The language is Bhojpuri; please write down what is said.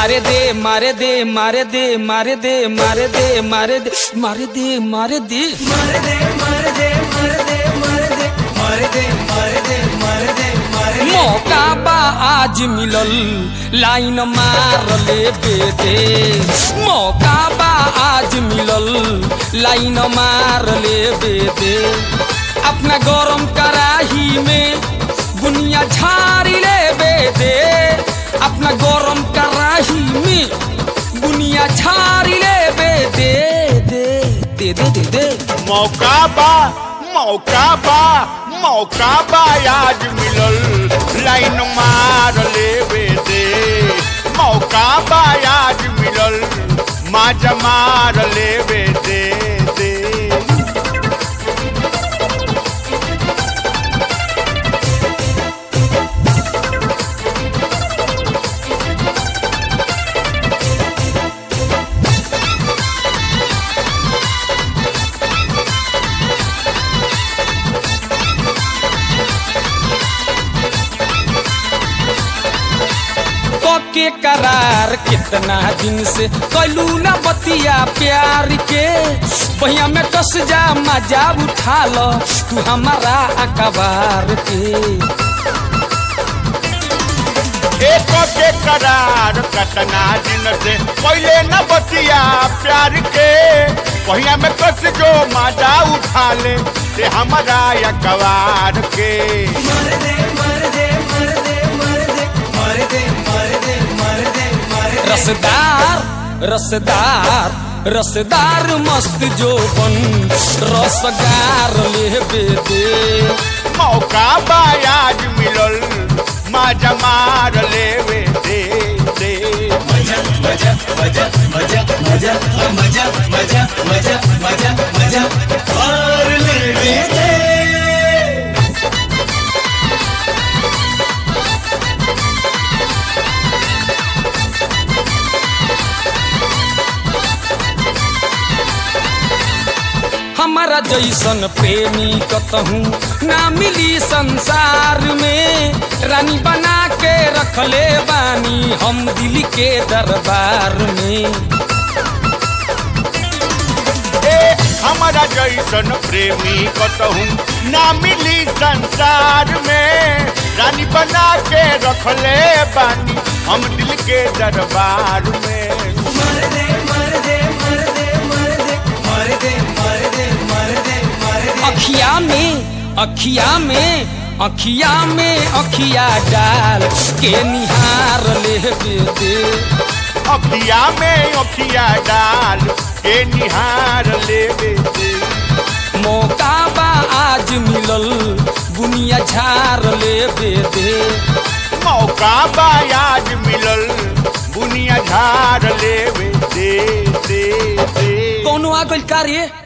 मारे दे मारे दे मारे दे मारे दे मारे दे मारे दे मारे दे मारे दे मार दे मार दे मार दे मार दे मार दे मार दे मार दे मार दे मौका बा आज मिलल लाइन मार ले बेदे मौका बा आज मिलल लाइन मार ले बेदे अपना गरम कराही में बुनिया झाड़ी ले बेदे अपना गरम कराही में बुनिया झाड़ी ले बेदे दे दे दे दे दे मौका बा मौका बा मौका बा आज मिलल लाइन मार लेवे दे मौका बा आज मिलल माज मार लेवे दे दे के करार कितना दिन से कैलू ना बतिया प्यार के बहिया में कस जा मजा उठा लो तू हमारा अखबार के एक के करार कतना दिन से पहले न बतिया प्यार के पहिया में कस जो मजा उठा ले ते हमारा अखबार के मार दे मार दे मार दे मार दे मार दे मार दे मार दे मार दे रसदार रसदार रसदार मस्त जोबन रसगार ले दे मौका बा आज मिलल माजा मार लेवे दे दे मजा मजा मजा मजा मजा मजा मजा मजा मजा मजा और ले दे हमारा जैसन प्रेमी कतहूँ ना मिली संसार में रानी बना के रखले बानी हम दिल के दरबार में ए हमारा जैसन प्रेमी कतहूँ ना मिली संसार में रानी बना के रखले बानी हम दिल के दरबार में मार दे मार दे मार दे मार दे मार दे मार दे मार दे मार दे अखिया में अखिया में अखिया में अखिया डाल के निहार ले दे अखिया में अखिया डाल के निहार लेवे दे मौका बा आज मिलल बुनिया झार ले दे मौका बा आज मिलल बुनिया झार लेवे दे दे दे कौनो आ गइल का रे